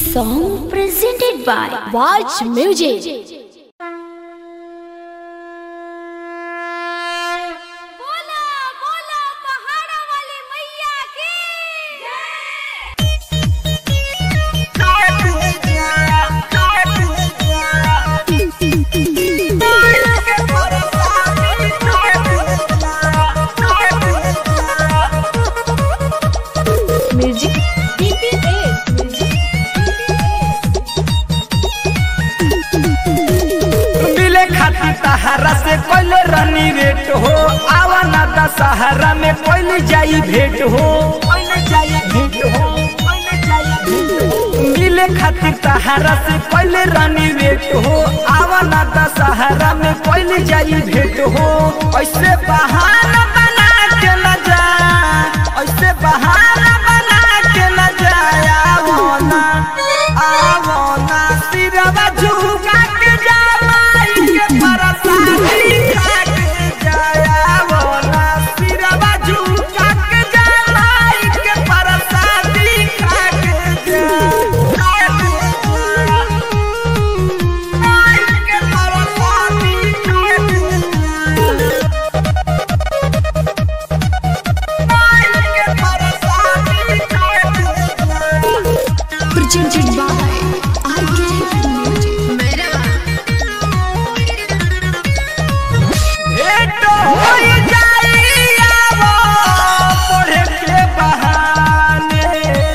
song presented by Watch Music. बोला बोला पहाड़ा वाली मैया की Music. मिले खातिर तहारा से कोई रनी रेट हो आवा ना दशहरा में कोई जाई भेंट हो मिले खातिर तहारा से कोई रनी रेट हो आवा ना दशहरा में कोई जाई भेंट हो ऐसे बहाना बना के न जा ऐसे बहाना बना के न जाया आवो ना आवो ना सिरवा झुका के जामाई के परसादी खा के जाया आवो ना सिरवा झुका के जामाई के परसादी खा के जा आई के परसादी खा के आई के परसादी खा के Presented by RK Music. भेंट होई जाई आवो पढ़े के बहाने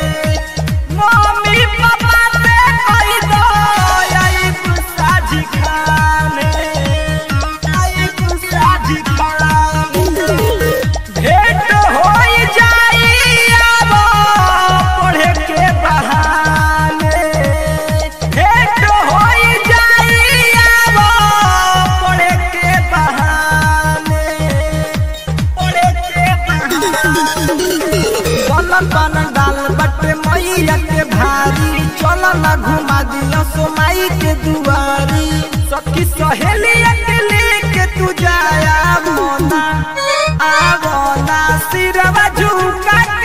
मम्मी पापा से कही दो आई साझी खाने आई साझी खाने भेंट होई जाई आवो पढ़े के बहाने भेंट होई जाई आवो पढ़े के बहाने पढ़े के बहाने चल बन डाल बटे मैया के भारी चल ना घुमा दिया सोमाई के दुआरी सखी सहेली के लेके तू जाया मोना आवो ना सिरवा झुका